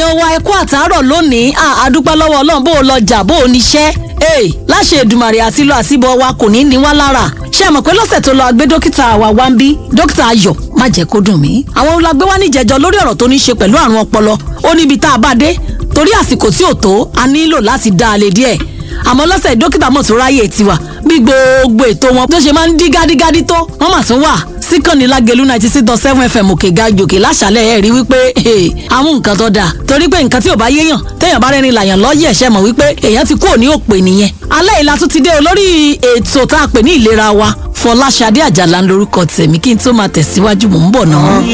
èèyàn wa ẹ kú àtàárọ̀ lónìí à àdúpẹ́ lọ́wọ́ ọlọ́run bó o lọ jà bó o níṣẹ́ ee láṣẹ Èdùmàrè àti lọ àsìbọ̀ wa kò ní ní wá lára ṣé ẹ mọ̀ pé lọ́sẹ̀ tó lọ agbé dókítà wa wá ń bí dókítà Ayọ̀ má jẹ́ kó dùn mí àwọn olùgbé wa níjẹ̀jọ́ lórí ọ̀rọ̀ tó ní ṣe pẹ̀lú àrùn ọpọlọ ó níbi tá a bá dé torí àsìkò tí ò tó a nílò láti dá a lè díẹ̀ àmọ́ lọ́sẹ̀ dókítà mọ̀ tó ráyè tiwa bí gbogbo ètò wọn tó ṣe máa ń dí gádígádí tó wọ́n mà tún wà síkànnì lágẹ̀lú ninety six dot seven fm òkè ga jòkè láṣàlẹ̀ ẹ̀ rí wípé àwọn nǹkan tó dáa torí pé nǹkan tí ò bá yéèyàn téèyàn bá rẹ́rìn làyàn lọ́yẹ̀ ṣe mọ̀ wípé èèyàn ti kúrò ní òpè nìyẹn alẹ́ ìlà tún ti dé olórí ètò tá a pè ní ìlera wa Fọláṣadé Àjàlá ń lorúkọ tèmi kí n tó máa tẹ̀síwájú mò ń bọ̀ náà.